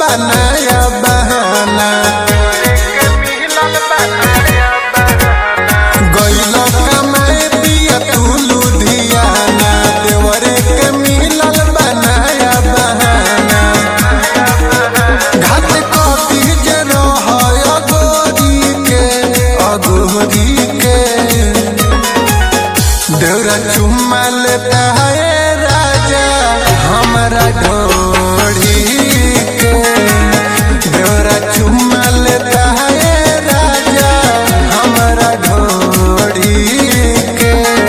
बनाया बहाना गइल कमाए पिया तू लुधियाना देवरे के मिलल बनाया बहाना घाट कथी जे रहय अगोरी के अगोरी के देवरा चुम्मा लेता है राजा हमारा ढोड़ी के देवरा चुम्मा लेता है राजा हमारा ढोड़ी के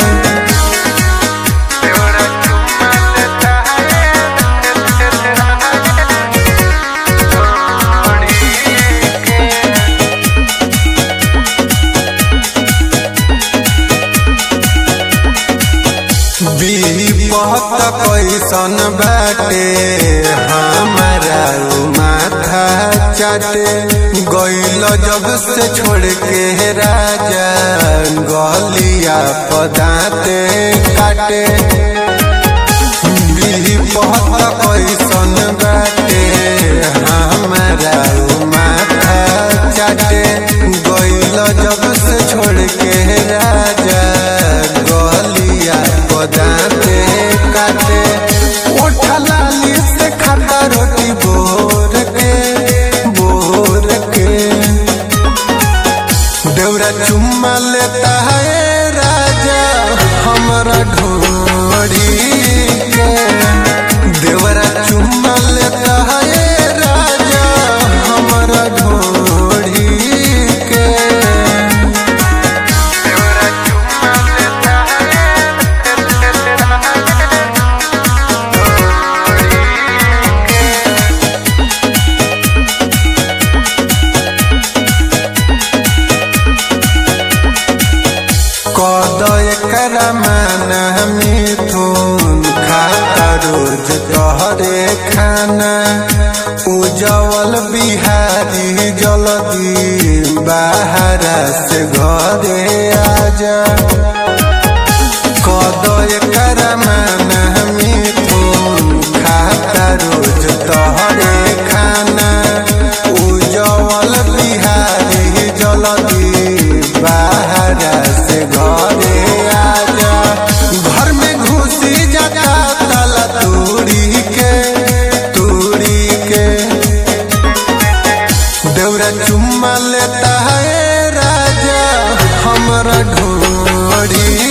विपत कैसन बाटे हमारा उ माथा चाटे गइल जब से छोड़ के राजा गलिया पदाते काटे विपत कैसन बाटे हमारा उ माथा चाटे गइल जब से छोड़ के राजा गलिया पदाते काटे ओठा लाली से खाता रोटी बोर के बोर के देवरा चुम्मा लेता है राजा हमारा ढोड़ी के देवरा चुम्मा लेता है राजा हमारा ढोड़ी के कद एकरा माना मिथुन खाता रोज तोहरे खाना उजवल बिहारी जल्दी बाहरा से घरे आजा कद एकरा माना मिथुन खाता रोज तोहरे खाना उजवल बिहारी जल्दी बाहरा से घरे आजा घर में घुसी जाता ताला तोड़ी के तोड़ी के देवरा चुम्मा लेता है राजा हमारा ढोड़ी